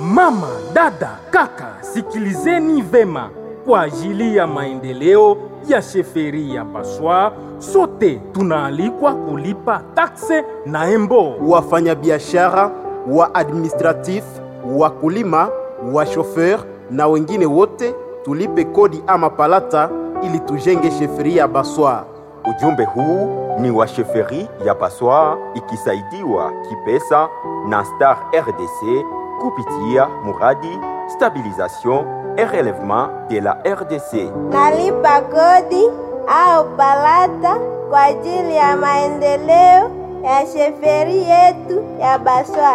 Mama, dada, kaka, sikilizeni vema. Kwa ajili ya maendeleo ya sheferi ya Baswa, sote tunaalikwa kulipa takse na embo. wafanyabiashara wa administratif wakulima wa shofer na wengine wote tulipe kodi ama palata ili tujenge sheferi ya Baswa. Ujumbe huu ni wa sheferi ya Baswa ikisaidiwa kipesa na Star RDC kupitia muradi stabilisation et relèvement de la RDC. nalipa kodi au palata kwa ajili ya maendeleo ya sheferi yetu ya Baswa.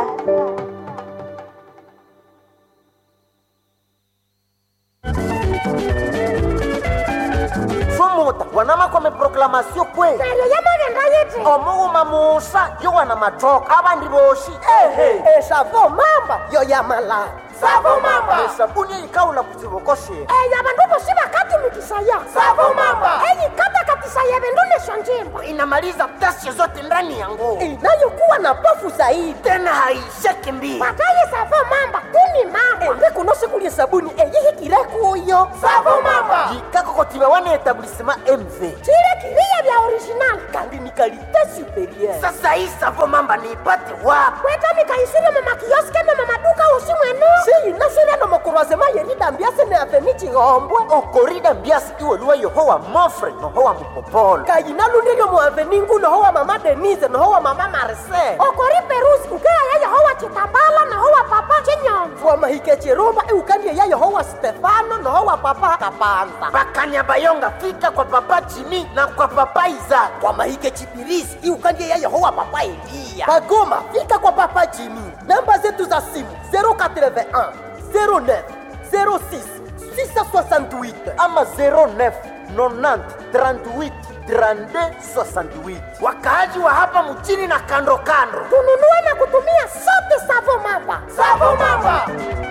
somota wanama kwame proklamasio kwe omuuma muusa yo wana matoka abandi boshi ehe esavo mamba yo yamala savo mamba esabuni eyikawula ku kibokoshe eya bandu bosi bakatumikisaya Savo mamba. eyikatakatisaye bindu nisho njimba inamaliza ghasia zote ndani ya nguo inayokuwa na pofu zaidi tena haisheki mbili pataye savo mamba tuni mamba embe kuno sikulya sabuni eyihikire kuyo savo mamba yikakokotiba wana etablissement mv chile kiriya bya original kandi ni kalite superieur sasa hii savo mamba niipate wapi kweta mikaisire mumakioske ne mumaduka usi mwenu siyinasire no mukurwazema yerida mbiasi ne aveni chihombwe okorida mbiasi iweluwa yohowa mofre nohowa mupopolo kayinalundiryo mu aveni ngu nohowa mama denise nohowa mama marise okori perusi ukeya yehowa chitambala nahowa papa chinyomvu wamahike chirumba iukandie ya yehowa stefano nohowa papa kapanza bakanyabayonga fika kwa papa jimi na kwa papa iza wamahike chipirisi iukandie ya yehowa papa eliya bagoma fika kwa papa jimi namba zetu za simu 081 09 06 668 ama 09 90 38 32 68 wakaaji wa hapa mchini na kando kando tununue na kutumia sote savo mamba savo mamba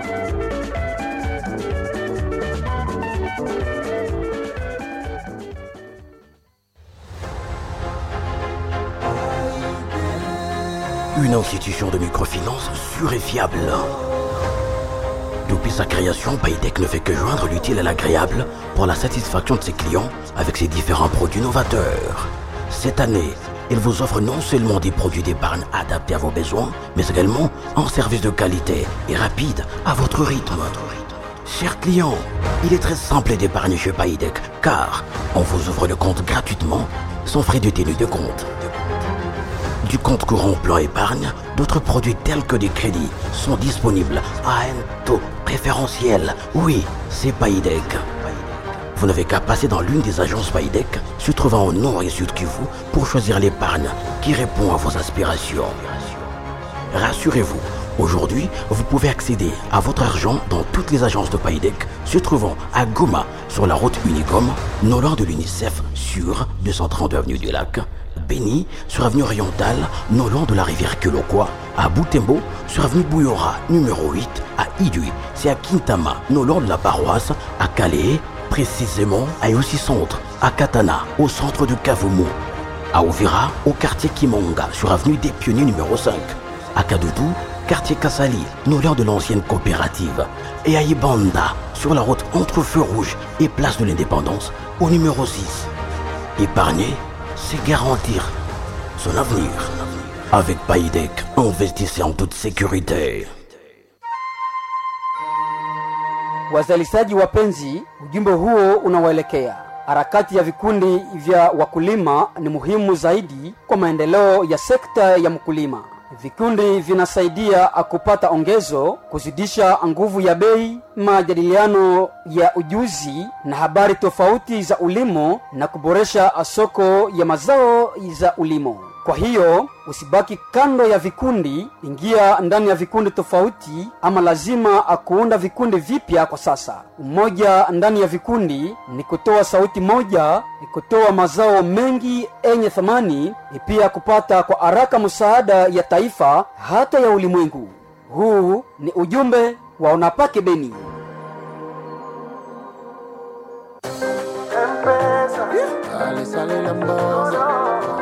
Une institution de microfinance sûre et fiable. Depuis sa création, Paytech ne fait que joindre l'utile à l'agréable pour la satisfaction de ses clients avec ses différents produits novateurs. Cette année, il vous offre non seulement des produits d'épargne adaptés à vos besoins, mais également un service de qualité et rapide à votre rythme. Chers clients, il est très simple d'épargner chez Paytech car on vous ouvre le compte gratuitement sans frais de tenue de compte. Du compte courant au plan épargne, d'autres produits tels que des crédits sont disponibles à un taux préférentiel. Oui, c'est Paydeck. Vous n'avez qu'à passer dans l'une des agences Paydeck, se trouvant au nord et sud Kivu, pour choisir l'épargne qui répond à vos aspirations. Rassurez-vous, aujourd'hui, vous pouvez accéder à votre argent dans toutes les agences de Paydeck, se trouvant à Goma, sur la route Unicom, non loin de l'UNICEF, sur 230 avenue du Lac, Béni, sur avenue orientale, non loin de la rivière Kelokwa, à Boutembo, sur avenue Bouyora, numéro 8, à Idui, c'est à Kintama, non loin de la paroisse, à Calais, précisément à aussi centre, à Katana, au centre de Kavumu, à Ouvira, au quartier Kimonga, sur avenue des Pionniers numéro 5, à Kadoudou, quartier Kassali, non loin de l'ancienne coopérative, et à Ibanda, sur la route entre Feu Rouge et Place de l'Indépendance, au numéro 6. Épargner, c'est garantir son avenir. Avec Paydeck, investissez en toute sécurité. Wazalishaji wapenzi, ujumbe huo unawaelekea. Harakati ya vikundi vya wakulima ni muhimu zaidi kwa maendeleo ya sekta ya mkulima. Vikundi vinasaidia kupata ongezo, kuzidisha nguvu ya bei, majadiliano ya ujuzi na habari tofauti za ulimo na kuboresha soko ya mazao za ulimo. Kwa hiyo usibaki kando ya vikundi, ingia ndani ya vikundi tofauti, ama lazima kuunda vikundi vipya kwa sasa. Umoja ndani ya vikundi ni kutoa sauti moja, ni kutoa mazao mengi yenye thamani, ni pia kupata kwa haraka msaada ya taifa hata ya ulimwengu. Huu ni ujumbe wa Unapake Beni.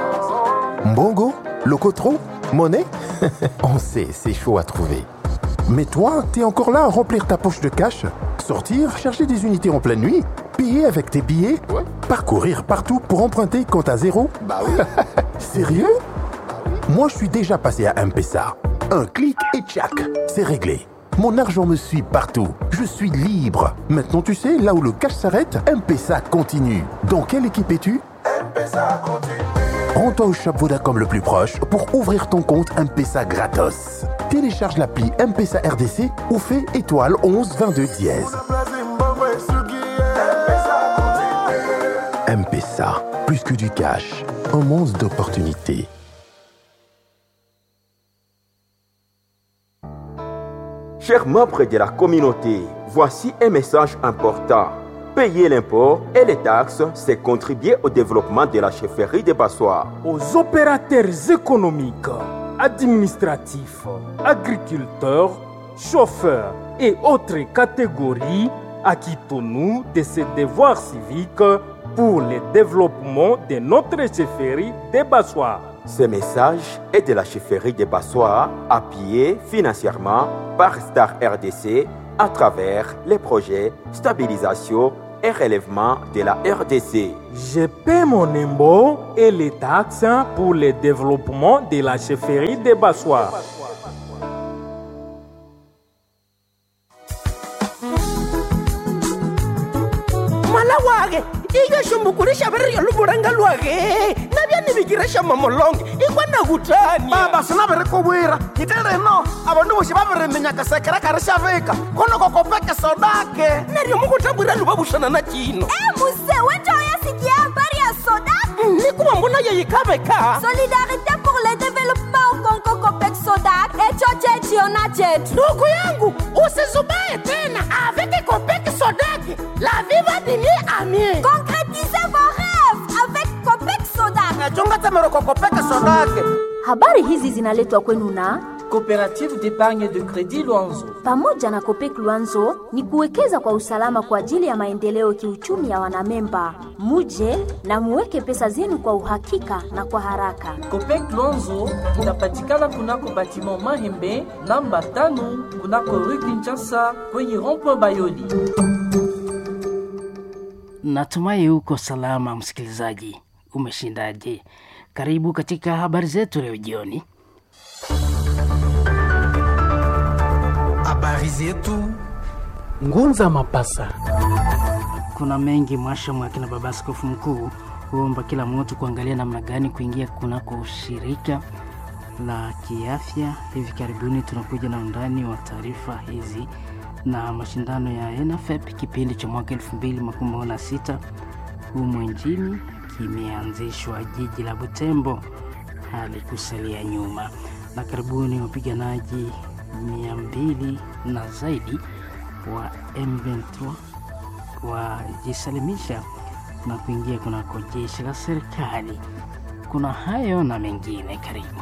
Mbongo Locotro Monnaie On sait, c'est chaud à trouver. Mais toi, t'es encore là à remplir ta poche de cash, sortir, chercher des unités en pleine nuit, payer avec tes billets, parcourir partout pour emprunter quand à zéro Bah oui. Sérieux Moi, je suis déjà passé à M-Pesa. Un clic et tchac, c'est réglé. Mon argent me suit partout. Je suis libre. Maintenant, tu sais, là où le cash s'arrête, M-Pesa continue. Dans quelle équipe es-tu Rends-toi au shop Vodacom le plus proche pour ouvrir ton compte M-Pesa gratos. Télécharge l'appli M-Pesa RDC ou fais étoile 11 22 dièse. M-Pesa, plus que du cash, un monstre d'opportunités. Chers membres de la communauté, voici un message important. Payer l'impôt et les taxes, c'est contribuer au développement de la chefferie de Bassois. Aux opérateurs économiques, administratifs, agriculteurs, chauffeurs et autres catégories, acquittons-nous de ces devoirs civiques pour le développement de notre chefferie de Bassois. Ce message est de la chefferie de Bassois, appuyé financièrement par Star RDC à travers les projets stabilisation et relèvement de la RDC. Je paie mon impôt et les taxes pour le développement de la chefferie de Bassois. mala wage ikashumbukurisha variryo luvulanga lwage navyanivikiresha mamolonge ikwana kutani baba sinavirikuvwira nyite rino avandu voxi va viriminyaka sekerekari xa vika kuno kokopeke sodake naryo mukutambwira luva vuxana na cino Eh, muse wejoya sikia habari ya soda nikuva mbona yeyikhaveka solidarité pour le développement congo copec sodac echo chechiona chetu ndugu yangu usizubaye tena avec copec sodaki la viva dini amie concrétisez vos rêves avec copec sodac nachunga tsemero kokopeke sodake Habari hizi zinaletwa kwenu na Coopérative d'épargne de crédit Luanzo. pamoja na Kopek Luanzo ni kuwekeza kwa usalama kwa ajili ya maendeleo kiuchumi ya wanamemba. Muje na muweke pesa zenu kwa uhakika na kwa haraka. Copec Luanzo inapatikana kunako batiment Mahembe namba tano kunako rue Kinshasa kwenye rond-point Bayoli. Natumai uko salama msikilizaji, umeshindaje? Karibu katika habari zetu leo jioni. Habari zetu Ngunza Mapasa. Kuna mengi mwashamu akina baba askofu mkuu huomba kila mtu kuangalia namna gani kuingia kunako shirika la kiafya. Hivi karibuni tunakuja na undani wa taarifa hizi na mashindano ya NFEP kipindi cha mwaka 2026 humu nchini kimeanzishwa jiji la Butembo, hali kusalia nyuma, na karibuni wapiganaji mia mbili na zaidi wa M23 wajisalimisha na kuingia kunako jeshi la serikali. Kuna hayo na mengine, karibu.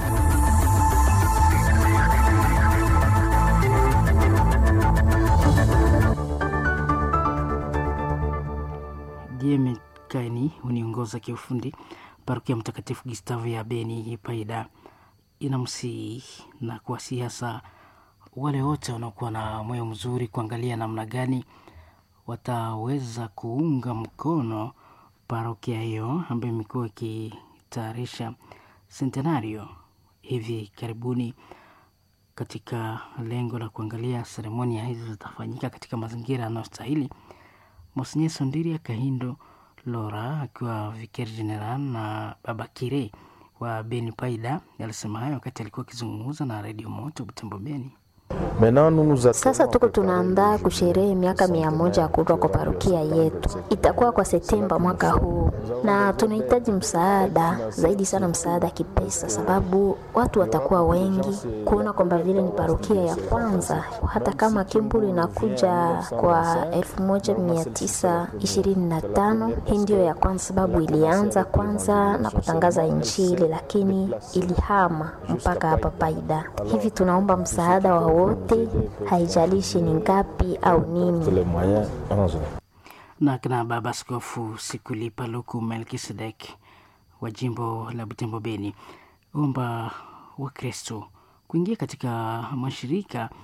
Dieme Kaini uniongoza kiufundi. Parokia Mtakatifu Gustavo ya Beni Paida inamsihi na kuwasihi hasa wale wote wanaokuwa na moyo mzuri kuangalia namna gani wataweza kuunga mkono parokia hiyo ambayo imekuwa ikitayarisha sentenario hivi karibuni katika lengo la kuangalia seremonia hizo zitafanyika katika mazingira yanayostahili. Monsenye Sondiria Kahindo Lora akiwa vikari general na Baba Kire wa Beni Paida alisema hayo wakati alikuwa akizungumza na redio Moto Butembo Beni. Sasa tuko tunaandaa kusherehe miaka mia moja ya kuundwa kwa parokia yetu. Itakuwa kwa Septemba mwaka huu, na tunahitaji msaada zaidi sana, msaada kipesa, sababu watu watakuwa wengi kuona kwamba vile ni parokia ya kwanza, hata kama Kimbulu inakuja kwa elfu moja mia tisa ishirini na tano. Hii ndiyo ya kwanza, sababu ilianza kwanza na kutangaza Injili, lakini ilihama mpaka hapa Paida. Hivi tunaomba msaada wa wote, haijalishi ni ngapi au nini. na kina baba askofu Sikulipa Luku Melkisedek wa jimbo la Butembo Beni omba Wakristo kuingia katika mashirika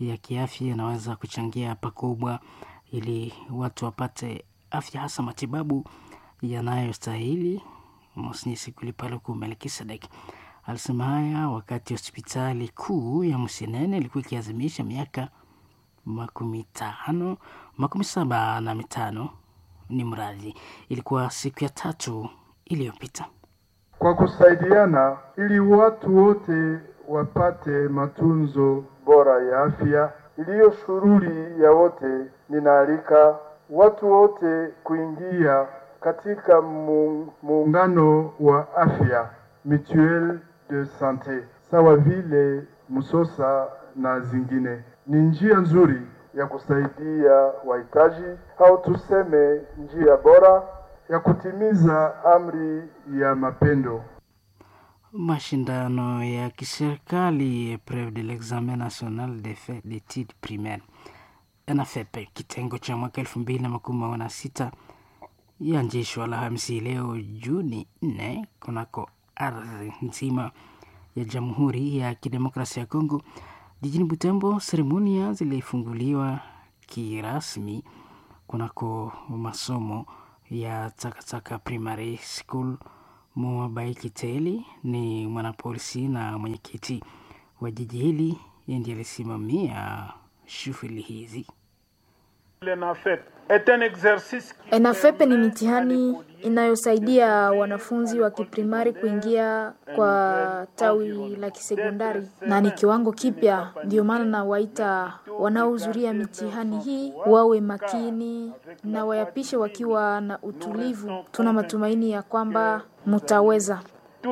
ya kiafya inaweza kuchangia pakubwa ili watu wapate afya, hasa matibabu yanayostahili. Mosnisi Kulipaluku Melkisedek alisema haya wakati hospitali kuu ya Msinene ilikuwa ikiazimisha miaka makumi tano makumi saba na mitano ni mradhi. Ilikuwa siku ya tatu iliyopita. kwa kusaidiana ili watu wote wapate matunzo bora ya afya iliyo shughuli ya wote. Ninaalika watu wote kuingia katika mu- muungano wa afya mutuelle de sante sawa vile Musosa na zingine. Ni njia nzuri ya kusaidia wahitaji au tuseme njia bora ya kutimiza amri ya mapendo. Mashindano ya kiserikali Epreuve de l'examen national de fait d'études primaires NFEP kitengo cha mwaka elfu mbili na makumi mawili na sita yaanzishwa Alhamisi leo Juni nne kunako ardhi nzima ya Jamhuri ya Kidemokrasia ya Kongo jijini Butembo. Seremonia zilifunguliwa kirasmi kunako masomo ya Takataka Primary School. Moabai Kiteli ni mwanapolisi na mwenyekiti wa jiji hili, yeye ndiye alisimamia shughuli hizi. ENAFEP ni mitihani inayosaidia wanafunzi wa kiprimari kuingia kwa tawi la kisekondari na ni kiwango kipya. Ndio maana nawaita wanaohudhuria mitihani hii wawe makini na wayapishe wakiwa na utulivu. Tuna matumaini ya kwamba mutaweza.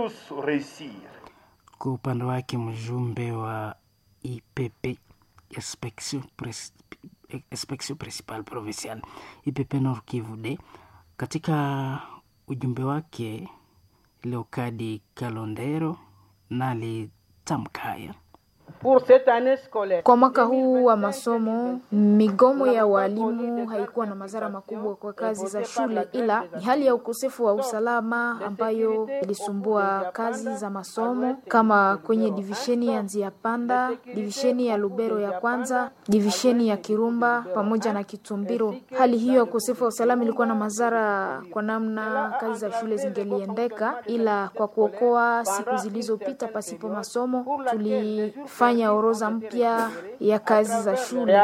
Kwa upande wake mjumbe wa IPP Inspection Pres- Inspection Principal Provincial IPP Nord Kivu D katika ujumbe wake Leokadi Kalondero na alitamka haya Kwa mwaka huu wa masomo, migomo ya walimu haikuwa na madhara makubwa kwa kazi za shule, ila ni hali ya ukosefu wa usalama ambayo ilisumbua kazi za masomo, kama kwenye divisheni ya Nzia Panda, divisheni ya Lubero ya kwanza, divisheni ya Kirumba pamoja na Kitumbiro. Hali hiyo ya ukosefu wa usalama ilikuwa na madhara kwa namna kazi za shule zingeliendeka, ila kwa kuokoa siku zilizopita pasipo masomo tulifanya orodha mpya ya kazi za shule.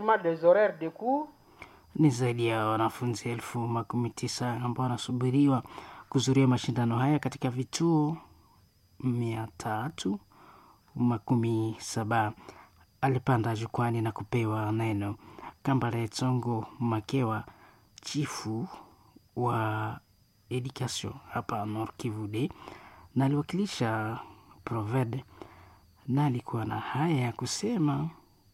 ni zaidi ya wanafunzi elfu makumi tisa ambao wanasubiriwa kuzuria mashindano haya katika vituo mia tatu makumi saba. Alipanda jukwani na kupewa neno Kambale Tsongo Makewa, chifu wa education hapa Nord Kivu D, na aliwakilisha Proved na alikuwa na haya ya kusema.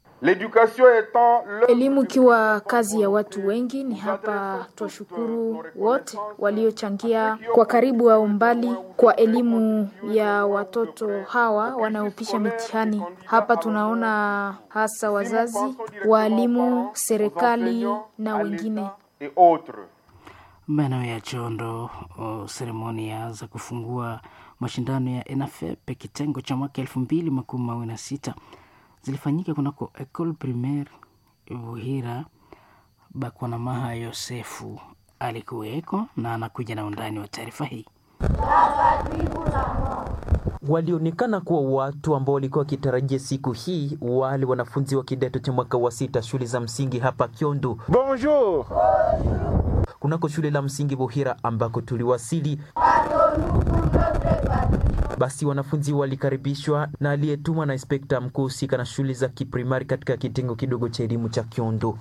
Elimu ikiwa kazi ya watu wengi, ni hapa twashukuru wote waliochangia kwa karibu au mbali kwa elimu ya watoto hawa wanaopisha mitihani. Hapa tunaona hasa wazazi, waalimu, serikali na wengine. maeneo ya Chondo. o, Seremonia za kufungua mashindano ya ENAFEP kitengo cha mwaka elfu mbili makumi mawili na sita zilifanyika kunako Ecole Primaire Vuhira. Bakwanamaha Yosefu alikuweko na anakuja na undani wa taarifa hii. walionekana kuwa watu ambao walikuwa wakitarajia siku hii, wale wanafunzi wa kidato cha mwaka wa sita shule za msingi hapa Kyondo. Bonjour. Kunako shule la msingi Buhira ambako tuliwasili, basi wanafunzi walikaribishwa na aliyetumwa na inspekta mkuu husika na shule za kiprimari katika kitengo kidogo cha elimu cha Kyondo.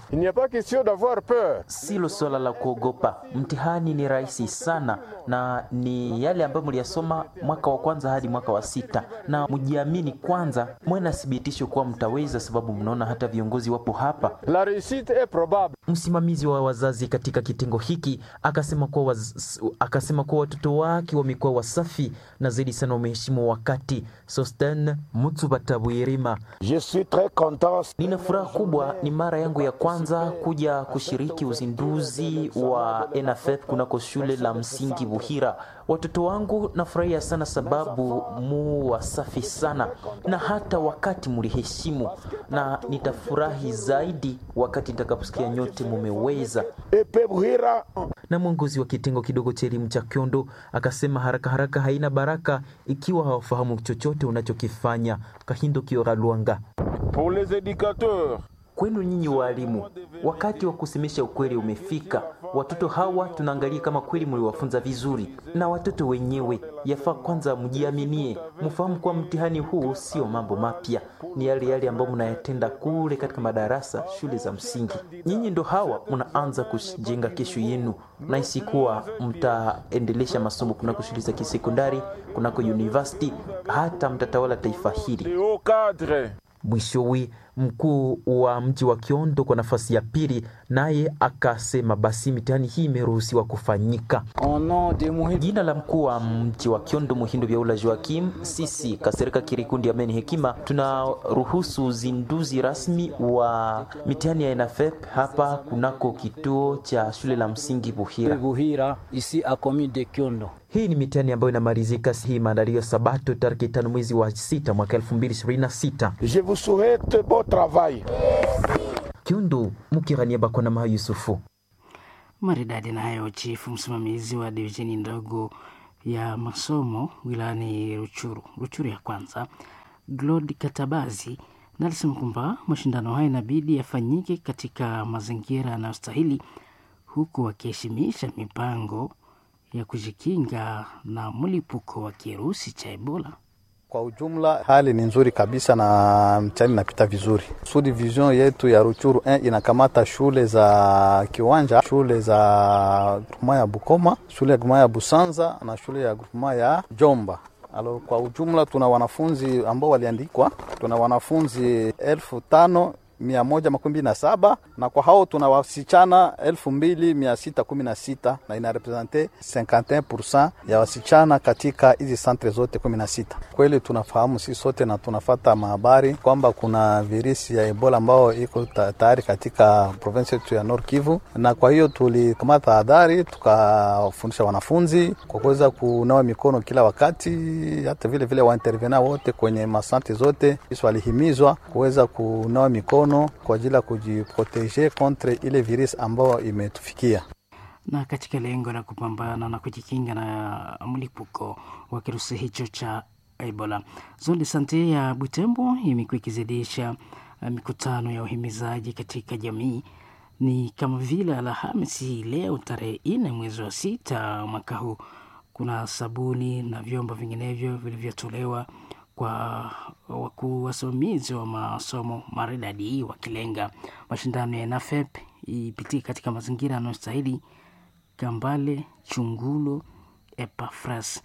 Silo swala la kuogopa, mtihani ni rahisi sana na ni yale ambayo mliyasoma mwaka wa kwanza hadi mwaka wa sita, na mjiamini kwanza, mwe na thibitisho kuwa mtaweza, sababu mnaona hata viongozi wapo hapa. La réussite est probable. Msimamizi wa wazazi katika kitengo hiki akasema kuwa waz... akasema kuwa watoto wake wamekuwa wasafi na zaidi sana wame umeheshimu wakati. Sosten Mutsubatabwirima: Je suis très content. Nina furaha kubwa, ni mara yangu ya kwanza kuja kushiriki uzinduzi wa ENAFEP kunako shule la msingi Buhira. Watoto wangu nafurahia sana sababu mu wasafi sana, na hata wakati muliheshimu, na nitafurahi zaidi wakati nitakaposikia nyote mumeweza. Epe Buhira. Na mwongozi wa kitengo kidogo cha elimu cha Kyondo akasema haraka haraka haina baraka ikiwa hawafahamu chochote unachokifanya. Kahindo Kiora Lwanga: Pour les éducateurs Kwenu nyinyi waalimu, wakati wa kusemesha ukweli umefika. Watoto hawa tunaangalia kama kweli mliwafunza vizuri, na watoto wenyewe yafaa kwanza mjiaminie, mfahamu kuwa mtihani huu sio mambo mapya, ni yale yale ambayo mnayatenda kule katika madarasa shule za msingi. Nyinyi ndo hawa mnaanza kujenga kesho yenu, na isikuwa mtaendelesha masomo kunako shule za kisekondari, kunako university, hata mtatawala taifa hili. Mwishowe, mkuu wa mji wa Kiondo kwa nafasi ya pili naye akasema basi mitihani hii imeruhusiwa kufanyika. Jina la mkuu wa mji wa Kiondo Muhindo Vyaula Joakim, sisi Kasereka Kirikundi Ameni Hekima tunaruhusu uzinduzi rasmi wa mitihani ya ENAFEP hapa kunako kituo cha shule la msingi Buhira. Buhira ici a commune de Kiondo. Hii ni mitihani ambayo inamalizika hii maandalio Sabato tarehe tano mwezi wa sita mwaka 2026. Je vous souhaite bon travail. Kiundu Mukiraniaba kwa Namaha Yusufu. Maridadi na hayo, chifu msimamizi wa divisheni ndogo ya masomo wilayani Ruchuru, Ruchuru ya kwanza, Glod Katabazi, na alisema kwamba mashindano haya inabidi yafanyike katika mazingira yanayostahili huku wakiheshimisha mipango ya kujikinga na mlipuko wa kirusi cha Ebola. Kwa ujumla hali ni nzuri kabisa na mtihani inapita vizuri. Sud division yetu ya Ruchuru 1 inakamata shule za Kiwanja, shule za grupema ya Bukoma, shule ya grupema ya Busanza na shule ya grupema ya Jomba. Alo, kwa ujumla tuna wanafunzi ambao waliandikwa, tuna wanafunzi elfu tano mia moja makumi mbili na saba na kwa hao tuna wasichana elfu mbili mia sita kumi na sita na inarepresente 51% ya wasichana katika hizi santre zote kumi na sita. Kweli tunafahamu sisi sote na tunafata mahabari kwamba kuna virusi ya Ebola ambao iko tayari katika province yetu ya Nord Kivu, na kwa hiyo tulikamata tahadhari tukafundisha wanafunzi kwa kuweza kunawa mikono kila wakati, hata vile vile waintervena wote kwenye masantre zote sisi walihimizwa kuweza kunawa mikono kwa ajili ya kujiproteje kontre ile virus ambayo imetufikia. Na katika lengo la kupambana na kujikinga na mlipuko wa kirusi hicho cha Ebola, zone de sante ya Butembo imekuwa ikizidisha mikutano ya uhimizaji katika jamii. Ni kama vile Alhamisi leo tarehe nne mwezi wa sita mwaka huu, kuna sabuni na vyombo vinginevyo vilivyotolewa kwa wakuu wasimamizi wa masomo maridadi wakilenga mashindano ya NAFEP ipitie katika mazingira yanayostahili. Kambale Chungulo Epafras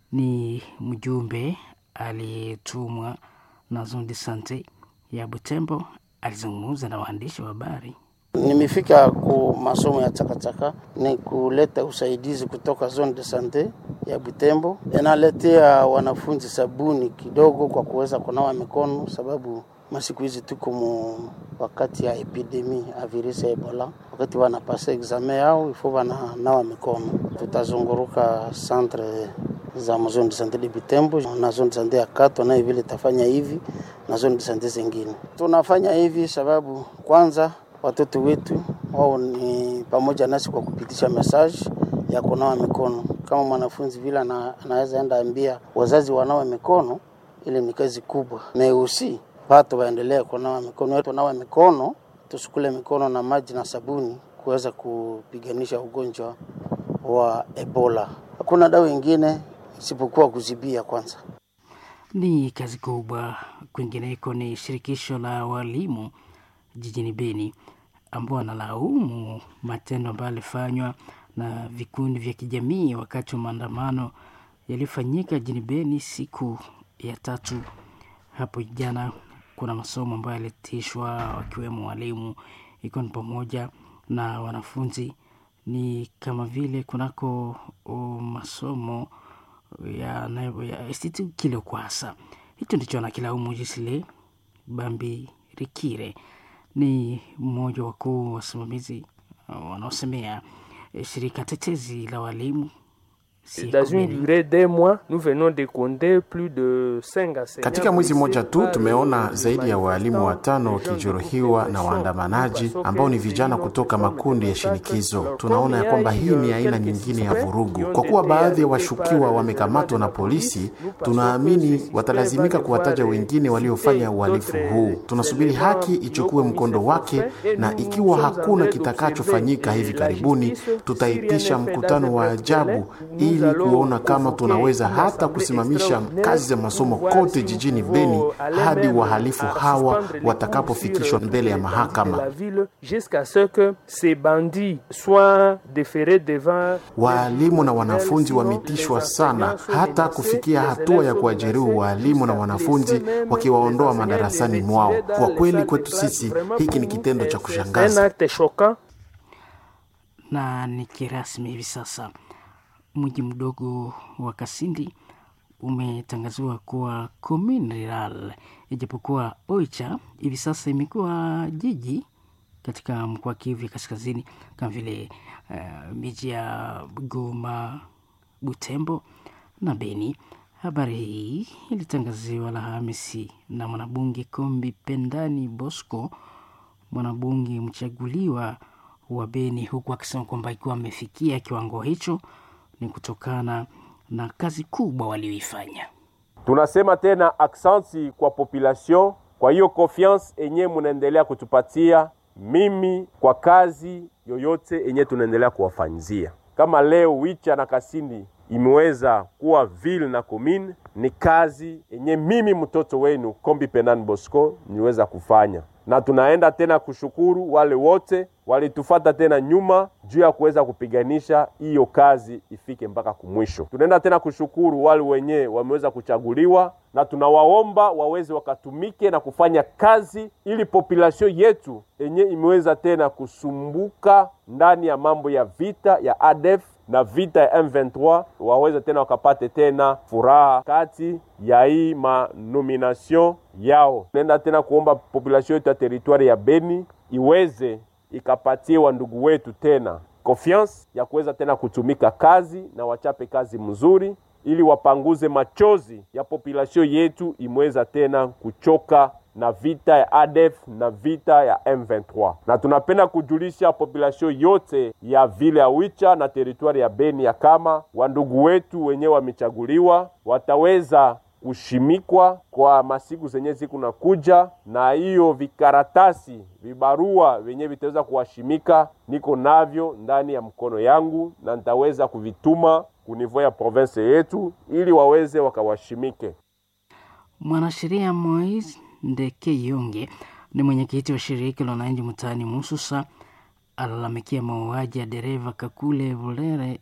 ni mjumbe aliyetumwa na zone de sante ya Butembo, alizungumza na waandishi wa habari. Nimefika ku masomo ya chakachaka ni kuleta usaidizi kutoka zone de sante ya Butembo, inaletea wanafunzi sabuni kidogo kwa kuweza kunawa mikono, sababu masiku hizi tuko mu wakati ya epidemi ya virusi ya Ebola. Wakati wanapasa examen yao ifo wananawa mikono. Tutazunguruka centre za zone de sante de Butembo na zone de sante ya Kato, nayo vile tafanya hivi na zone de sante zingine. Tunafanya hivi sababu kwanza watoto wetu wao ni pamoja nasi kwa kupitisha message ya kunawa mikono. Kama mwanafunzi vile anaweza enda ambia wazazi wanawe mikono, ile ni kazi kubwa. Meusi pato waendelee kunawa mikono yetu, nawa mikono, tusukule mikono na maji na sabuni kuweza kupiganisha ugonjwa wa Ebola. Hakuna dawa ingine isipokuwa kuzibia kwanza. Ni kazi kubwa. Kwingineko ni shirikisho la walimu jijini Beni ambao wanalaumu matendo ambayo yalifanywa na vikundi vya kijamii wakati wa maandamano yaliyofanyika jijini Beni siku ya tatu hapo jana. Kuna masomo ambayo yalitishwa wakiwemo walimu, ikiwa ni pamoja na wanafunzi. Ni kama vile kunako masomo ya, na- ya Institut Kilokwasa. Hicho ndicho anakilaumu Gisle Bambi Rikire, ni mmoja wa wakuu wasimamizi uh, wanaosemea eh, shirika tetezi la walimu Dans une durée d'un mois, nous venons de compter plus de 5 enseignants. Katika mwezi mmoja tu blessés tumeona par zaidi ya waalimu watano wakijeruhiwa na waandamanaji ambao ni vijana kutoka makundi ya shinikizo. Tunaona ya kwamba hii ni aina nyingine ya vurugu. Kwa kuwa baadhi ya washukiwa wamekamatwa na polisi, tunaamini watalazimika kuwataja wengine waliofanya uhalifu huu. Tunasubiri haki ichukue mkondo wake, na ikiwa hakuna kitakachofanyika hivi karibuni, tutaitisha mkutano wa ajabu ili kuona kama tunaweza hata kusimamisha kazi za masomo kote jijini Beni hadi wahalifu hawa watakapofikishwa mbele ya mahakama. la ville jusqu'à ce que ces bandits soient déférés devant Waalimu na wanafunzi wametishwa sana, hata kufikia hatua ya kuwajeruhi waalimu na wanafunzi wakiwaondoa madarasani mwao. Kwa kweli kwetu sisi hiki ni kitendo cha un kushangaza. acte choquant na ni kirasmi hivi sasa mji mdogo wa Kasindi umetangaziwa kuwa commune rural, ijapokuwa Oicha hivi sasa imekuwa jiji katika mkoa wa Kivu ya Kaskazini, kama vile uh, miji ya Goma, Butembo na Beni. Habari hii ilitangaziwa Alhamisi na mwanabunge Kombi Pendani Bosco, mwanabunge mchaguliwa wa Beni, huku akisema kwamba ikiwa amefikia kiwango hicho ni kutokana na kazi kubwa walioifanya. Tunasema tena aksanti kwa population kwa hiyo confiance enye munaendelea kutupatia mimi kwa kazi yoyote enye tunaendelea kuwafanyizia. Kama leo Wicha na Kasindi imeweza kuwa ville na commune, ni kazi enye mimi mtoto wenu Kombi Penan Bosco niweza kufanya, na tunaenda tena kushukuru wale wote walitufata tena nyuma juu ya kuweza kupiganisha hiyo kazi ifike mpaka kumwisho. Tunaenda tena kushukuru wale wenyewe wameweza kuchaguliwa, na tunawaomba waweze wakatumike na kufanya kazi ili population yetu yenye imeweza tena kusumbuka ndani ya mambo ya vita ya ADF na vita ya M23 waweze tena wakapate tena furaha kati ya hii manomination yao. Tunaenda tena kuomba population yetu ya teritwari ya Beni iweze ikapatie wa ndugu wetu tena confiance ya kuweza tena kutumika kazi na wachape kazi mzuri, ili wapanguze machozi ya population yetu imeweza tena kuchoka na vita ya ADF na vita ya M23. Na tunapenda kujulisha population yote ya vile ya Wicha na teritwari ya Beni ya kama wandugu wetu wenyewe wamechaguliwa wataweza kushimikwa kwa masiku zenye ziku na kuja, na hiyo vikaratasi vibarua vyenye vitaweza kuwashimika niko navyo ndani ya mkono yangu, na nitaweza kuvituma kunivou ya province yetu ili waweze wakawashimike. Mwanasheria Moise Ndeke Yonge ni mwenyekiti wa shirika la wananchi mtaani Mususa, alalamikia mauaji ya dereva Kakule Volere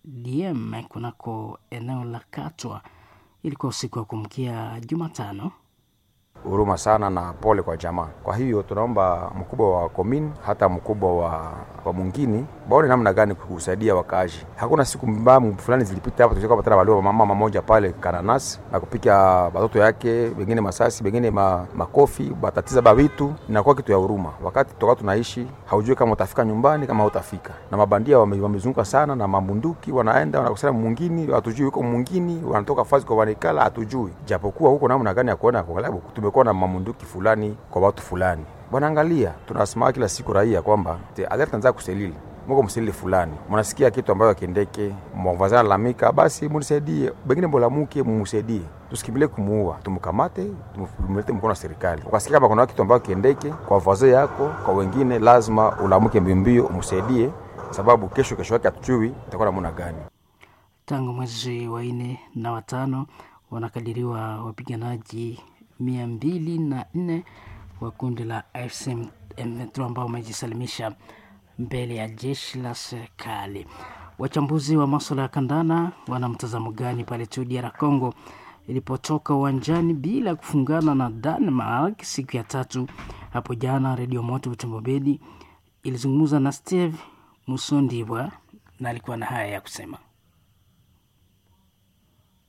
DM kunako eneo la Katwa. Ilikuwa usiku wa kumkia Jumatano. huruma sana na pole kwa jamaa. Kwa hiyo tunaomba mkubwa wa komini hata mkubwa wa, wa mwingine baone namna gani kusaidia wakaaji. Hakuna siku mbamu fulani zilipita hapa tulikuwa patana walio mama mmoja pale Kananas na kupika watoto yake, wengine masasi, wengine ma, makofi, batatiza ba vitu, inakuwa kitu ya huruma. Wakati toka tunaishi haujui kama utafika nyumbani kama hautafika, na mabandia wame, wamezunguka sana na mabunduki, wanaenda wanakusana mwingine, hatujui huko mwingine, wanatoka fazi kwa wanikala, hatujui japokuwa huko namna gani ya kuona kwa sababu tumekuwa na mamunduki fulani kwa watu fulani. Bwana, angalia, tunasema kila siku raia kwamba alert anza kuselili muko mselili fulani, mnasikia kitu ambayo akiendeke mwavazana lalamika, basi munisaidie, bengine mbolamuke mumusaidie, tusikimbilie kumuua, tumkamate, tumlete mkono wa serikali. Ukasikia kama kuna kitu ambayo kiendeke kwa vazo yako, kwa wengine, lazima ulamuke mbiombio umusaidie, sababu kesho kesho yake hatujui itakuwa namna gani. Tangu mwezi wa nne na watano wanakadiriwa wapiganaji mia mbili na nne wa kundi la AFC M23 ambao wamejisalimisha mbele ya jeshi la serikali. Wachambuzi wa maswala ya kandana wana mtazamo gani pale tu DR Congo ilipotoka uwanjani bila kufungana na Denmark siku ya tatu hapo jana? Redio Moto Butembo ilizungumza na Steve Musondibwa na alikuwa na haya ya kusema.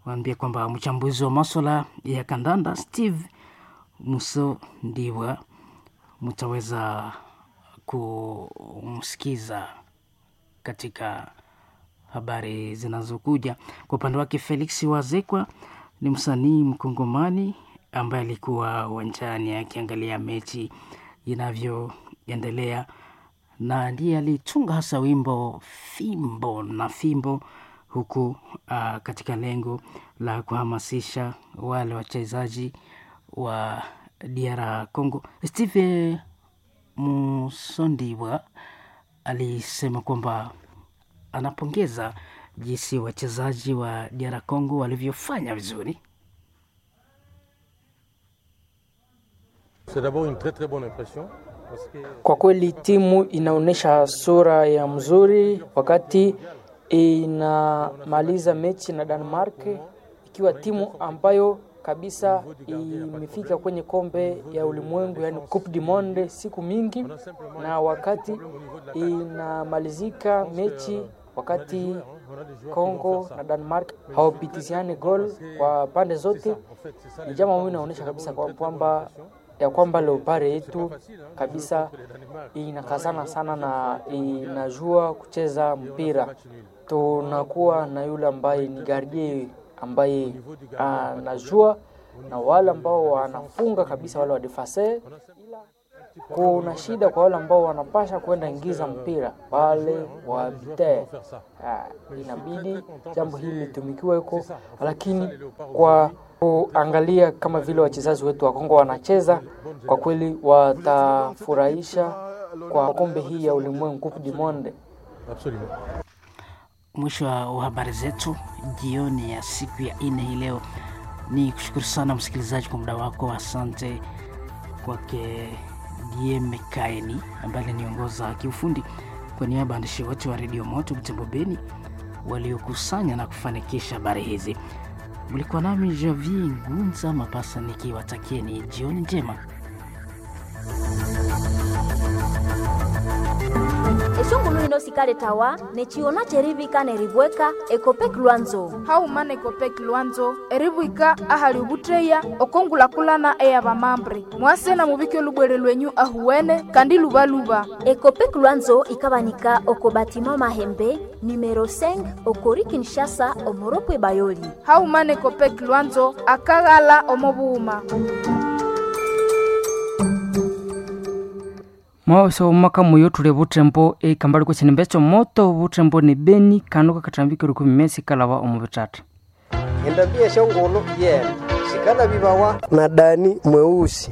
waambia kwamba mchambuzi wa maswala ya kandanda Steve Muso Ndiwa mtaweza kumsikiza katika habari zinazokuja. Kwa upande wake, Felix Wazekwa ni msanii mkongomani ambaye alikuwa uwanjani akiangalia mechi inavyoendelea na ndiye alitunga hasa wimbo fimbo na fimbo huku uh, katika lengo la kuhamasisha wale wachezaji wa DR Congo. Steve Musondiwa alisema kwamba anapongeza jinsi wachezaji wa DR Congo walivyofanya vizuri. Kwa kweli timu inaonyesha sura ya mzuri wakati inamaliza mechi na Denmark, ikiwa timu ambayo kabisa imefika kwenye kombe ya ulimwengu, yani Coupe du Monde siku mingi, na wakati inamalizika mechi wakati Kongo na Denmark hawapitiziane gol kwa pande zote, ni jambo ambalo inaonyesha kabisa kwamba ya kwamba Leopard yetu kabisa inakazana sana na inajua kucheza mpira. Tunakuwa na yule ambaye ni gardie ambaye anajua na wale ambao wanafunga kabisa, wale wa defense. Kuna shida kwa wale ambao wanapasha kwenda ingiza mpira wale wa bite, inabidi jambo hili litumikiwe huko, lakini kwa kuangalia kama vile wachezaji wetu wa Kongo wanacheza, kwa kweli watafurahisha kwa kombe hii ya ulimwengu Coupe du Monde. Mwisho wa habari zetu jioni ya siku ya nne hii leo, ni kushukuru sana msikilizaji kwa muda wako. Asante kwake Dieme Kaeni ambaye aliniongoza kiufundi. Kwa niaba ya waandishi wote wa redio Moto Butembo Beni waliokusanya na kufanikisha habari hizi, mlikuwa nami Javi Ngunza Mapasa nikiwatakieni jioni njema. eshongulu ino sikale tawa nechiona cherivika neribweka ekopek lwanzo haumana ekopek lwanzo eribwika ahali ubutreya okongulakulana eya bamambre mwase na mubike olubwere lwenyu ahuwene kandi lubaluba ekopek lwanzo ikabanika oko batima mahembe numero 5 okori kinshasa omoropwe bayoli haumana ekopek lwanzo akaghala omobuuma mwaosa omaka muyo tule butembo ekambali kwechinimbe chomoto butembo ni beni kanu kakatambikire kumi mesi kalaba omu bitatu endambia shongolo yena shikana bibawa na dani mweusi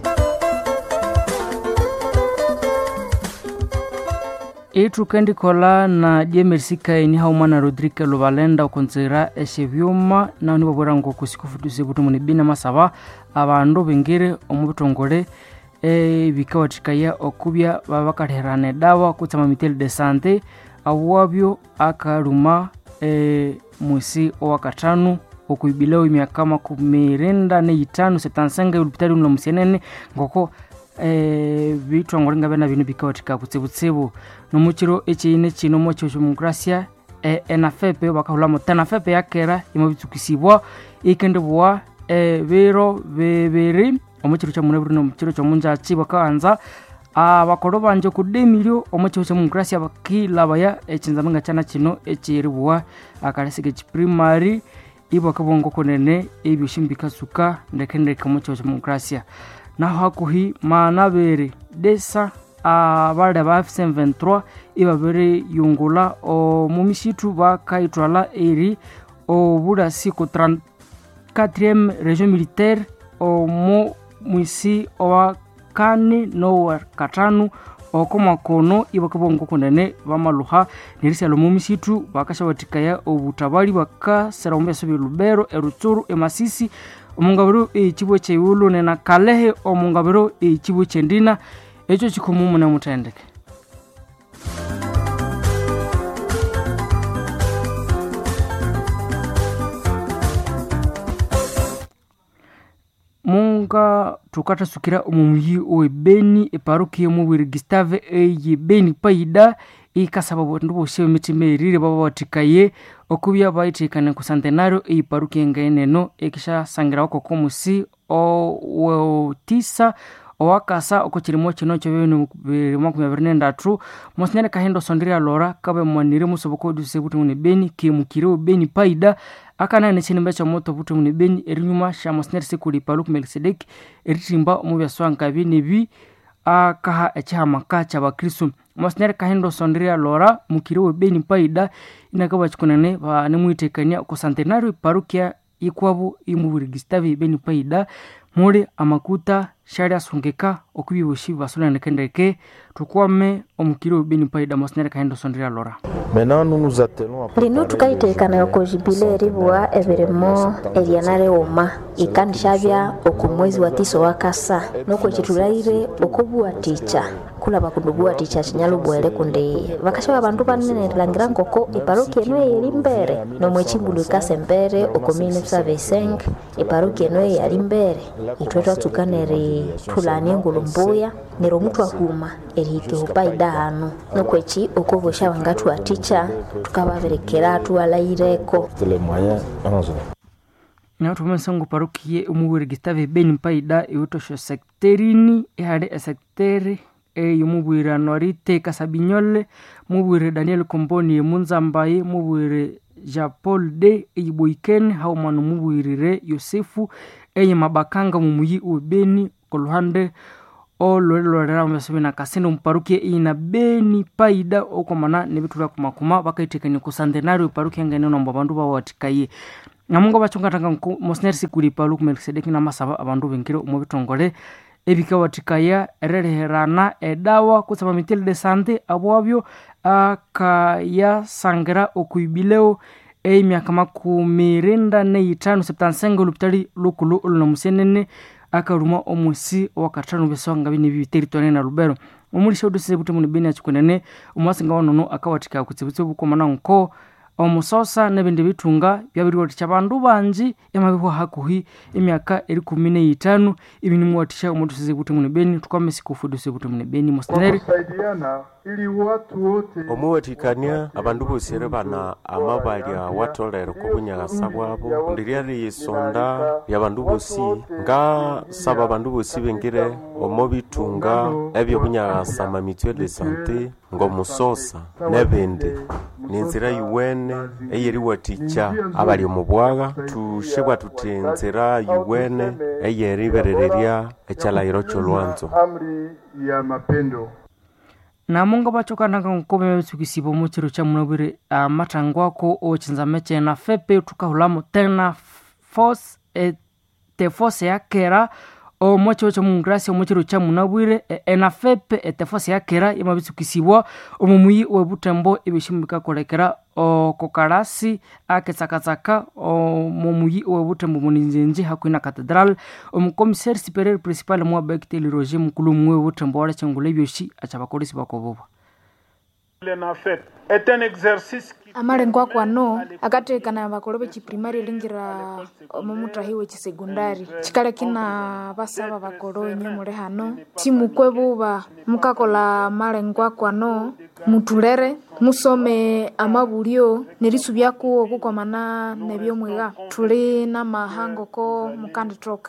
itu kendikola na diemerisikaini haumana rodrike lubalenda okonzera eshebyuma nao nibabwera ngo kusikufutusi butumu ni bina masaba abandu bingire omu bitongole ebikawathikaya okubya baba bakalherana edawa kutsama miteli de sante awabyo akaluma e, mwisi owakathanu okuibilao emyaka makumi renda neitano setansenga olupitali luno musienene ngoko e, bitwangole nga bena bino bikawathika kutsibutsibu nomukiro ekiine kino mokyo kyomokrasia e, enafepe bakahulamo tenafepe yakera imabitsukisibwa ikendibwa e, biro bibiri omukiro kyamunabiri nomukiro kyomunjaki bakaanza abakolo banje kudemilyo omukiro kyomungrasia bakilabaya ekinzamenga kyana kino ekiribwa akalesiga ekiprimary ibwakabongo konene ebyoshi bikasuka ndekendeke omukiro kyomungrasia naho hakuhi maanabere desa abale ba f23 ibabere yungula omumisitu bakaitwala eri obulasi ku 34e region militaire omu mwisi owa kane nowa katanu oko makono ibakabongo kunene bamaluha nerisalo mumisitu bakashawatikaya obutabali bakasera ombeso bya lubero erutsuru emasisi omungabiro ekibwe kyeiulu nena kalehe omungabiro ekibwe kyendina ekyo kikomu mune muthendeke munga tukatasukira omumuyi owe beni eparuki yomubwiri gustave eye beni paida ikasaba bandu bosi bemitima erire baba batikaye okubya baitikane ku centenario eiparuki engaeneno ekishasangirawo kokomusi owotisa owakasa oko chilimo chino cho bibiri bibiri makumi abiri nendatu mosinyane kahindo sondria lora kabe mwanire musoboko oduse buti muni beni kimukire beni paida akanane chinimba cha moto buti muni beni erinyuma sha mosinyane sikuli paluku melkisedeki eritimba omubya swanka binebi akaha echihamaka cha bakristu mosinyane kahindo sondria lora mukire we beni paida inakaba chikunene banemwitekania ku centenario parukia ikwabu imubiri gistavi beni paida muli amakuta shali asungika okubibushi basunanekendeke tukwame omukiri beni paida mosinyere kahendo sondria lora lino tukaitekana oko jubile eribua ebirimo eriana riuma ikandishabya oku mwezi wa tisa wakasa noko chitulaire okubuwatica kula bakundu buwatica chinyalo bwele kundi bakashaba bandu banene langira nkoko iparoki eno eyeri mbere nomwe chimbulu ikase mbere okomine tusabeseng iparoki eno eyali mbere itwe twatsuka neri tulani engulu mbuya nero mutu ahuma erihike hupaida hanu nokwechi okobosha bangatu aticha tukababerekera tuwalaireko nautumensangu parukiye omuwiri gistave beni mpaida iwutosho sekterini ihali esekteri eyomubwire anorite kasabinyole mubwire daniel komboni emunzambaye mubwire jean paul de eyiboikene haumana mubwirire yosefu eye mabakanga mumuyi uwebeni koluhande ololelolera mesomina kasino muparukia ina beni paida okwamana nebitula kumakuma bakaitekania ku centenario parukia ngene nomba abandu bawatikaye ngamungo bachungatanga mosinyeri sikuli palu kumelkisedeki namasaba abandu bengire omu bitongole ebikawatikaya ereriherana edawa kusaba mitili de sante abwabyo akayasangira okuibileo emyaka makumi rinda neitano septansenga olupitali lukulu olunamusenene akaruma omusi wakatano besonga bine bibiteritwane na lubero omulisha udusise buti muni bini achikunene omwasinga wanono akawatika kutsibutsibu bukomana nko omusosa nebindi bitunga byabiriwatisha bandu banji emabihwa hakuhi emyaka eri kumi neitano ibinimuwatisha omudusize buti muni beni tukwame sikufuduse buti muni beni mosineri kusaidiana ili watu wote omuwathikania abandu bosire bana amabalya watolere kubunyakasa bwabo ndiriari isonda lya bandu bosi ngasaba abandu bosi bengire omo bitunga ebyobunyakasa mamitwe de sante ng'omusosa nebindi ninzira yiwene eyeriwatikya abali omu bwaga tushibwa tuti nzira yiwene eyeriberererya ekyalahiro ky'olwanzo amri ya mapendo namunga bachokananga nkome betsukisiba omu chiro cha munabwire amatangwako ochinzame chena fepe tukahulamo tena force ete force yakera omo chiro cha mungrasi omu chiro cha munabwire ena fepe ete force yakera imabitsukisibwa omu muyi webutembo ebishimu bikakolekera okokarasi aketsakatsaka omu muyi webutembo muninzenji hakuhi na catedral omukomisari superior principal muabekiteli roger mukulu mumwe webutembo walechengula ebyoshi achabakolesi bakobobwa amalengo ako ano akatekana bakolo bechiprimari elingira omumutahi wechisekundari chikale kina basaba bakolo enye muli hano timukwe buba mukakola malengo ako ano mutulere musome amabulyo nelisubyako okukwamana nebyomwiga tuli namahango ko mukanditoka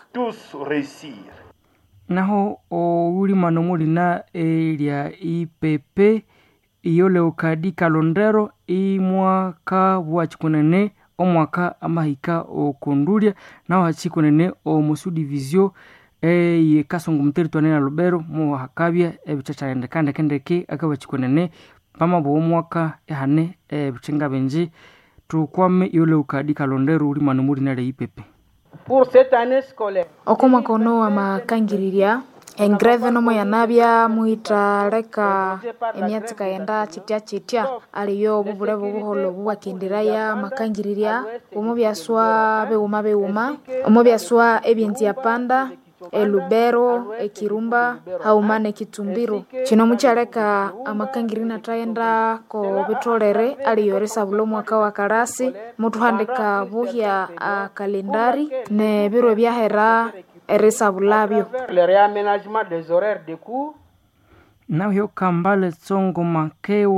naho oulimano mulina elya ipepe iyo leokadi kalondero imwaka bwachikunene omwaka amahika okundulya naho hachikunene omusudivizio eye kasongo muteritwane na lubero muhakabya ebichachandekandekendeke akaba chikunene pamabo omwaka ehane ebichinga benji tukwame iyo leokadi kalondero ulimano mulina leipepe pour cette année scolaire oko mwaka ono amakangiriria engreve nomo yanabya muitaleka emyatsi kaghenda chitya chitya aliyo obubule bubuholo bubwakendiraya makangiriria omo byaswa beuma beuma omo byaswa ebyenzi yapanda elubero ekirumba hauma nekitumbiro kino mukyaleka amakangiri natayenda ko bitolere aliyoresa bulo mwaka wa kalasi mutuhandika buhya a kalendari ne biro ebyahera erisa bulabyo le réaménagement des horaires de cours naho kambale tsongo makewa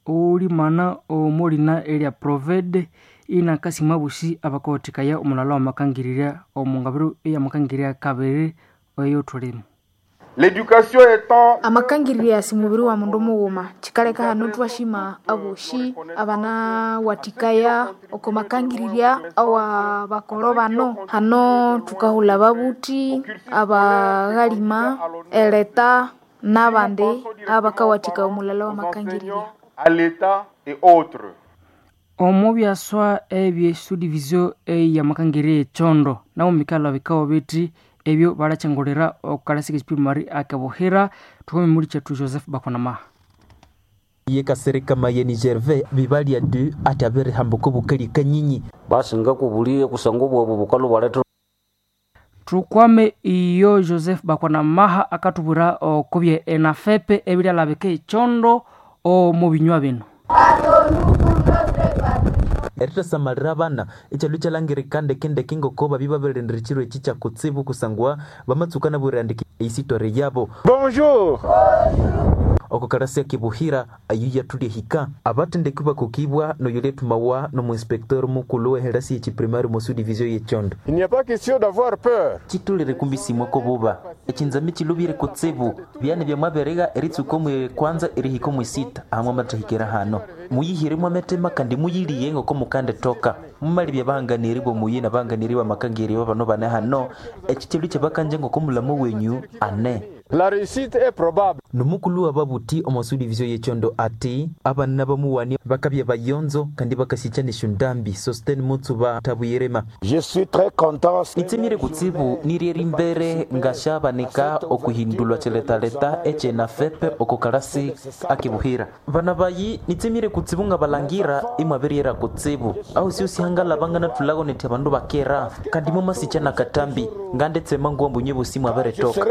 ulimana omulina elia provede inakasima busi abakotikaya omulala wamakangirira omungabiru eyamakangirya kabiri eyotulimo L'éducation étant amakangirira si mubiri wa mundu mughuma chikaleka hanu twashima aboshi abana watikaya oko makangirira awa bakolo bano hano tukahula babuti abaghalima eleta n'abandi abakawatika omulala wa makangirira à l'État et autres. omo byaswa ebyesudivisio eyamakangirya echondo nabo mikalo bikao biti ebyo balachengolera okukalasi kechipimari akabuhira tukome muli chetu joseph bakonamaha ye kasereka mayeni gervais bibalia du ati abere hambuko bukali kanyinyi basi ngakubulie kusanga obwobwo bukalo bwaleta tukwame iyo joseph bakonamaha akatubwira okubye enafepe ebilyalabika echondo omu binywa bino eritasamalira abana ekyalo kyalangirika ndekendeke ngoko babi baberendera ekiro eki kyakutsibu kusangwa bamatsukana bwirandika eisitore yabo bonjour okukarasia kibuhira ayu yatulya hika abatendeki bakukibwa noyoletumawa nomuinspektor mukulu weherasi echiprimari mosu division yechondo il n'y a pas question d'avoir peur chitulire kumbisimwa kobuba echinzami chilubire kutsibu byane byamwaberega eritsuko mwe kwanza erihiko mwisita ahamwe amatahikira hano muyihire mwametema kandi muyiliye ngoko mukande toka mumali byabahanganiri bomuyi nabahanganiri bamakangiri babano bane hano eki chilu kyabakanje ngoko mulamu wenyu ane la réussite est probable nomukulu wa babuti omosu division yechondo ati abana bamuwani bakabya bayonzo kandi bakasichanisha ndambi sosten mutsuba tabuyirema je suis très content nitsemire kutsibu nirieri mbere ngashabanika okuhindulwa chiletaleta echena fepe okukalasi akibuhira bana bayi nitsemire kutsibu nga balangira imwaberiera kutsibu au sio sihangala bangana tulago neti abandu bakera kandi mumasichana katambi ngandetsema nguwa mbunye busimu aberetoka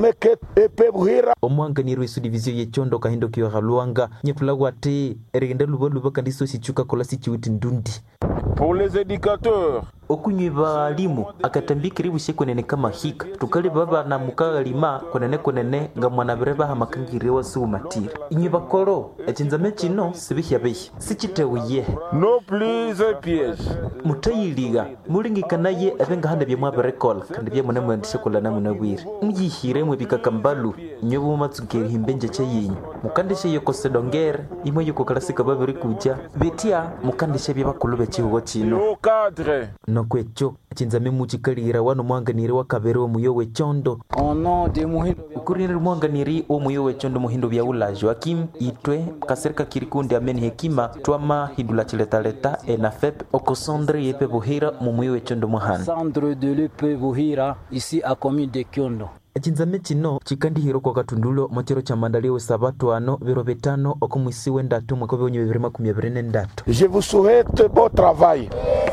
omwanganiri wesu division yechondo kahindokiwa halwanga nyepulago ati erigenda lubaluba kandi so sichuka kola sichiwiti ndundi pour les éducateurs okunywi baalimu akatambikiri bushe kwenene kama hika tukali baba na mukagalima kwenene kwenene nga mwana bire baha makangiri wasi umatira inywi bakolo echinzame chino sibihya bihi sichitewuye no plus un piège mutayiliga mulingikanaye ebe nga handa byamwabirekola kandi byamune mwendeshe kolana muna bwire muyihire mwe bikakambalu nywe bumatsukeri himbenje chayinyu mukandeshe yokose dongere imwe yokokalasika babiri kuja betia mukandeshe byabakulu bechihugo chino au cadre nokwecho chinzame muchikalira wano mwanganiri wa kabere omuyo wechondo ono de muhindo ukurinira mwanganiri omuyo wechondo muhindo bya ula joakim itwe kasereka kirikundi ameni hekima twama hindula chiletaleta enafep okosondre yepe buhira mumuyo wechondo muhana centre de lepe buhira ici à commune de kyondo echinzame chino chikandihiro kwa katundulo mochero cha mandaliwe sabatu ano biro bitano okumwisiwe ndatu mwaka bibonye bibiri makumi abiri nendatu je vous souhaite bon travail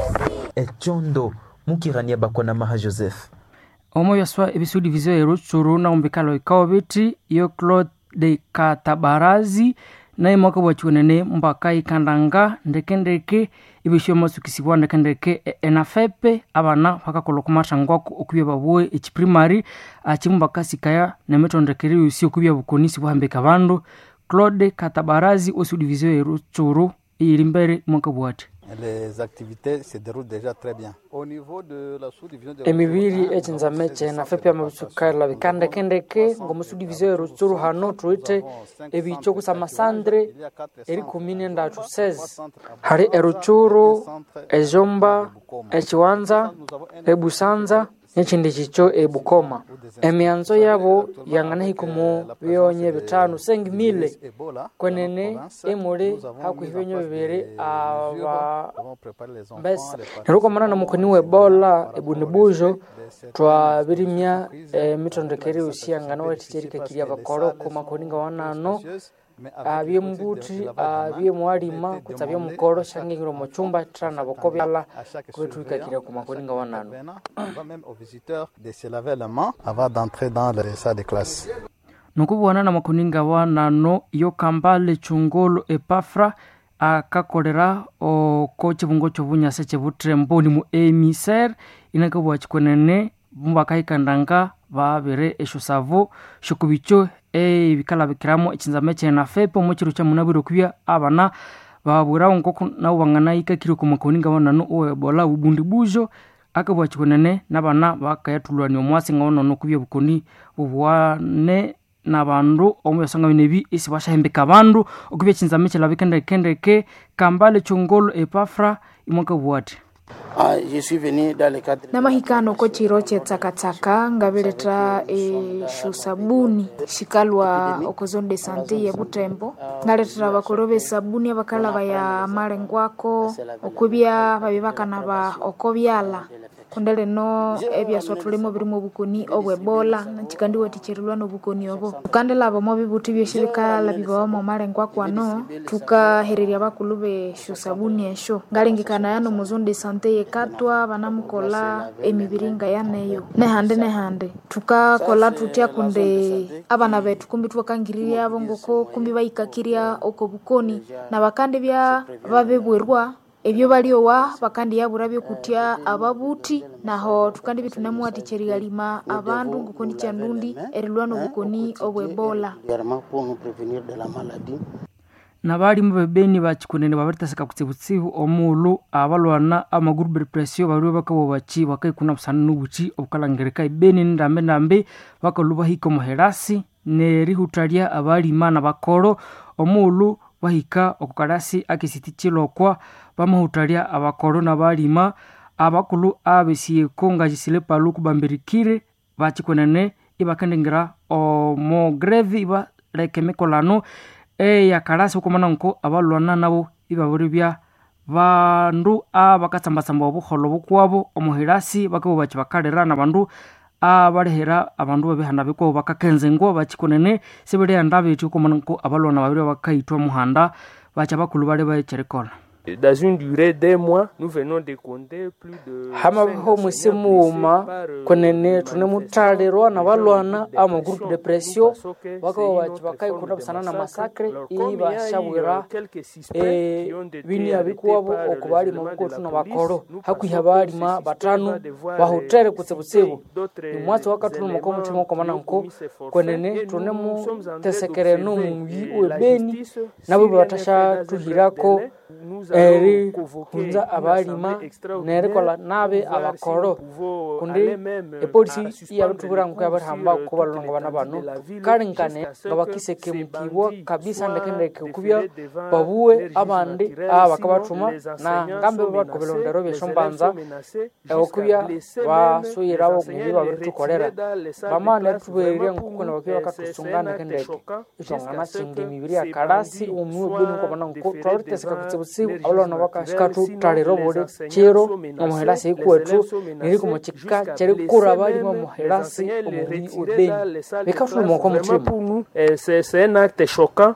echondo mukirania bakwana maha joseph omo byaswa ebisudi vizio erutsuru na umbikalo ikao biti iyo claude katabarazi naye mwaka bwachiwenene mbaka ikandanga ndekendeke ibisio masukisibwa ndekendeke enafepe abana bakakola kumatangwaku okubya babue echiprimary achimumbaka sikaya nemitondekere yusi okubya bukonisi bwahambika bandu claude katabarazi osudi vizio erutsuru iyiri mbere mwaka bwati Les activités se déroulent déjà très bien. Au niveau de la sous-division de emibiri echinzame chena fepe amabisukaila bikandekendeke ngomusudivisio erutsuru hano tuite ebicho kusama sandre eri kumi nendatu 16 hari eruchuru ejomba echiwanza ebusanza n'ekindi kicho ebukoma emianzo yabo yang'ana hikumu byonye bitano sengi mile kwenene emuli hakuhi byenyo bibiri aba mbesa nerukomana na mukoni webola ebunibujo twabirimya emitondekere usiyang'ana waticherikakiria bakoro kumakoni nga wanano abye mbuti abye mwalima kutsa bye mukoro shangingiro muchumba trana boko byala kubetwikakira kumakoni nga wanano On va même aux visiteurs de se laver les mains avant d'entrer dans les salles de classe. nokubwana na makoni nga wanano iyo kambale chungolo epafra akakolera oko chibungo chobunyasa chebutremboni mu emiser inakabwa chikwenene mubakahikandanga babere esho savo shokubicho ebikalabikiramo echinzame chena fepe omu chiro cha munabwire okubya abana babwirawo nkoko nabo banganahikakire okomakoni nga bananu oebola bubundi bujo akabwa chikonene nabana bakayatulwania omwasi nga bananu okubya bukoni bubwane nabandu omu byasonga bino ebi isi bashahembeka abandu okubya echinzame chilabikendekendeke kambale chongolo epafra imwakabwati Ah, je suis venu dans le cadre namahikano ko chiro chetsakatsaka ngabileta esho sabuni shikalwa okozone de sante ye butembo ngaletera bakolo besabuni abakalaba ya malengwako okubya babi bakanaba oko byala kundi lino ebyaswa tulimo birimo obukoni obwebola nakikandi watichirilwa nobukoni obo tukandilaba mo bibuti byosi bikalabibwawo mo malengwako ano tukahererya bakulu besho sabuni esho ngalengekana yano muzone de sante yekatwa banamukola emibiri nga yaneyo nehande nehande tukakola tutya kunde abana betu kumbi twakangirira abo ngoko kumbi bayikakirya oko bukoni na bakandi bya babebwerwa ebyo baliowa bakandi yabura byokutya ababuti naho tukandi bitunamuwaticherigalima abandu ngokoni chandundi erilwa nobukoni obwebola également pour nous prévenir de la maladie. nabalimu bebeni bachikunene babaritaseka kutsibutsibu omulu abalwana amagrupu represio baliwe bakabo bachi bakaikuna busana nubuchi obukalangereka ibeni ndambe ndambe bakalu bahika omuherasi nerihutalia abalima nabakolo omulu bahika okukalasi akisiti chilokwa bamahutalia abakolo nabalima abakulu abesiyeko ngajisile palu kubambirikire bachikunene ibakendengera omogrevi ibaleka emikolano eyakalasi okumana nko abalwana nabo ibaburibya bandu abakatsambasamba obuholo bukwabo omuhirasi bakabo bachi bakalera nabandu abalehera abandu babihanda bikwabo bakakenzengwa bachikonene sibiriyanda bethi okumana nko abalwana babiri bakaitwa muhanda bacha bakulu bali bacherikola Dans une durée d'un mois, nous venons de compter plus de hamabiho mwisi muuma konene tunemuthalirwa nabalwana amagrupu depresio bakaba bachi bakaikunda busana na masakre iyi bashabwira bini abikuwabo okubalima bukotu nabakolo hakwiha abalima batano bahutere kutsibutsibu nimwatsi wakatulumako omutima okomana nko konene tunemutesekere nomuyi webeni nabo batashathuhirako eri hunza abalima nerikola nabe abakoro kundi epolisi iyabithubwira nko yabarihamba kubalonga bana bano kalinkane nga bakiseke mukibwa kabisa ndekendeke kubya babuwe abandi abakabathuma na ngambe bakobelondero byeshombanza okubya basuyirawo mubi babiritukolera bamana erithubererya nkukuna bakibya bakatusunga ndekendeke itwangana singa emibiri yakalasi omuwe beni nkobana nko twabiriteseka kutsibutsibu abalwana bakashikathutalira obuli kiro omuherasi ikuwethu niriko mukika kyerikura balima omuherasi omubi webeni bikathuluma oko mutima C'est un acte choquant.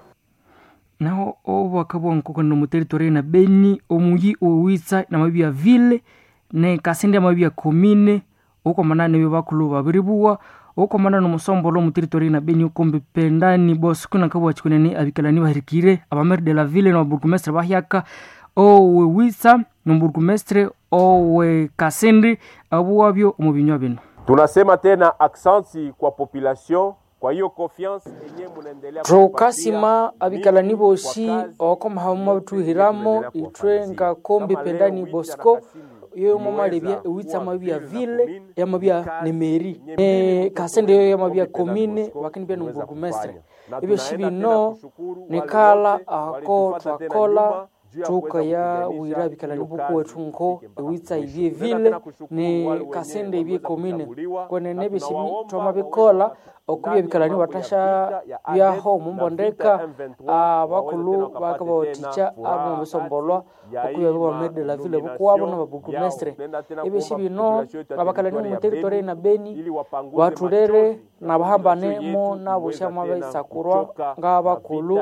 naho obwaka bwankoko no muteritori na beni omuyi owitsa namabi ya ville ne kasindi amabi ya komine okomana nebyo bakulu babiri buwa okomana nomusombolo omuteritori na beni okombe pendani bosku nakabwa chikunene abikalani bahirikire abamere de la ville noburgumestre bahyaka owe witsa noburgumestre owe kasindi abuwabyo omu binywa bino tunasema tena aksanti kwa population kwa hiyo confiance yenye munaendelea tukasima abikalani bosi okomahamuma bituhiramo itwe ngakombe pendani bosco yo mamalebya ewitsa amabi ya ville yamabi ya nemeri e kasende yo yamabi ya komine wakini pia nomburgumestre ebyo shibino nikala ako twakola tukaya wira bikalani buku wetu nko ewitsa ibye ville ni kasende ibye komine kwenene bishimi twama bikola okubya bikalani batasha byaho mumbondeka abakulu bakabawatikya abo mubisombolwa okubya bibamede la ville bukuwabo nababurgumestre ebyoshi bino abakalani muteritori na beni batulere nabahambanemo nabushama baisakurwa ngabakulu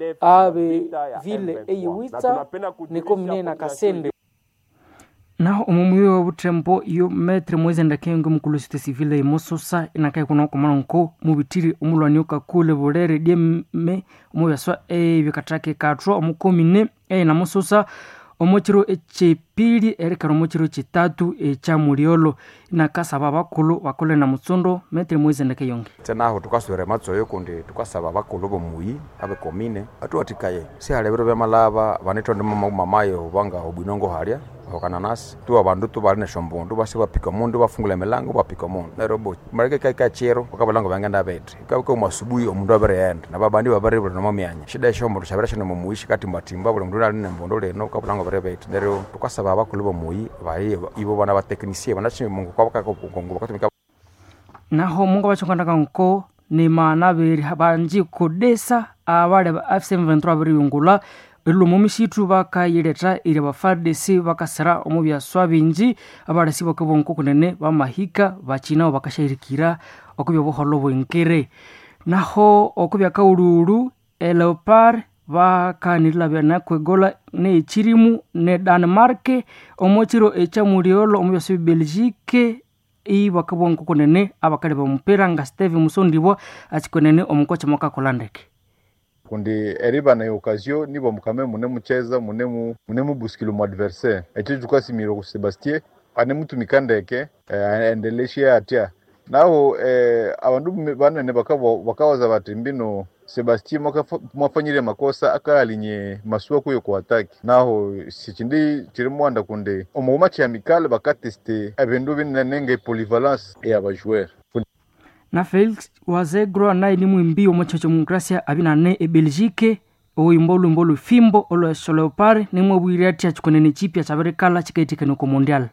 abe ville eyiwitsa nikomine na kasende naho omumuyi wa butembo iyo metre mwezi ndakenge mukulu site civile imososa inakaye kuna okomana nko mubitiri omulwani okakule bulere dyeme omubyaswa ebikatake katwa omukomine eyi namusosa omukiro ekyepili erekera omukiro kyetatu ekya muliolo inakasaba abakulu bakole na mutsundo metri mwizendeke yonge tenaho tukaswere matsoyo kundi tukasaba abakulu bomuyi abekomine atuwatikaye sihalebero byamalaba vanitwa mama mamayo vanga obwinongo halya okananasi tuwa bandu tubali neshombundu basi bapika mundu bafungula emilango bapika mundu nerobo mareke kaika chero wakabalango bangenda bete ikabika umasubuhi omundu abereenda nababandi babaribula nomo myanya shida eshombundu shabira shino mumuishi kati matimba buli mundu ali nembundu leno kabulango bere bete nero tukasaba abakulu bomuyi bayi ibo bana bateknisie banachimi mungu kwabakakongo bakatumika naho mungu bachonganaga nko ni maana beri banji kudesa abale ba f723 abiriyungula elumo mishitu bakayileta iri bafardesi bakasira omu byaswa binji abalesi bakabonko kunene bamahika bachinao bakashahirikira okubya buholo bwenkere naho okubya kaululu eleopard bakanirila byana kwegola neechirimu ne danmark omukiro ekyamuliolo omu byaswa belgique ibakabonko kunene abakali bamupira nga steve musondibwa achikunene omukocha mwakakola ndeke kundi eriba na occasion nibo mukame mune mucheza mune mu mune mubusikilo mu adversaire echo chukasimiro ku Sebastien ane mutumika ndeke eh, endeleshe atya naho eh, abandu banene bakabo bakawaza bati mbino Sebastien mwafanyire makosa akalinye masuwa kuyo ku ataki naho sichindi chiri mwanda kunde omu match amical bakateste ebindu binenenge polyvalence ya bajoueur na felix wazegro naye ni mwimbi omuchocho mugracia abinane ebelgique oimbo olwimbo olufimbo olwesho leopard nimwe bwire ati achikonene chipya chaberekala chikaitikane ku mondial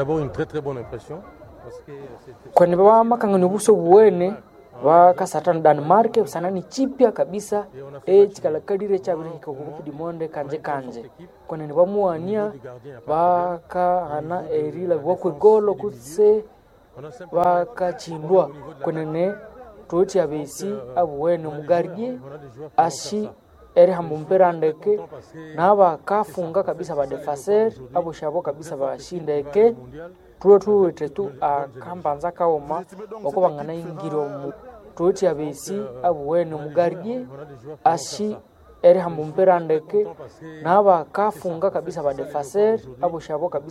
kwani bamakangani obuso buwene bakasatana danmark usanani chipya kabisa echikalakalire chabirihika kukupidimonde kanje kanje kwenene bamuwania bakahana erila bwakwegolo kutse bakachindwa kwenene toti abesi abuwene mugarye ashi erihamba ompira ndeke nabakafunga kabisa badefaser aboshabo kabisa bashindeke tuwe tuwete tu akambanza kaoma wako bangana ingire omu toti abesi abuwene mugarye ashi erihamba ompira ndeke nabakafunga kabisa badefaser aboshabo kabisa